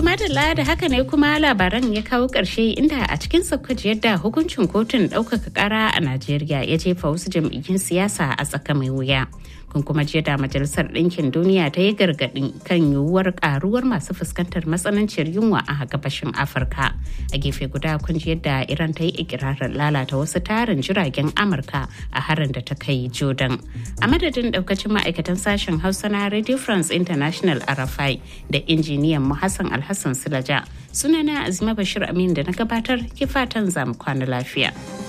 madalla da haka ne kuma labaran ya kawo ƙarshe inda a cikin saukaci yadda hukuncin kotun ɗaukaka ƙara a Najeriya ya jefa wasu jam'iyyun siyasa a tsaka mai wuya. Kun kuma jiya da Majalisar Ɗinkin Duniya ta yi gargaɗin kan yiwuwar ƙaruwar masu fuskantar matsananciyar yunwa a gabashin Afirka. A gefe guda kun ji yadda Iran ta yi ikirarin lalata wasu tarin jiragen Amurka a harin da ta kai Jordan. A madadin ɗaukacin ma'aikatan sashen Hausa na Radio France International RFI da injiniyan mu Hassan Alhassan Silaja. Sunana Azima Bashir Amin da na gabatar ke fatan zamu kwana lafiya.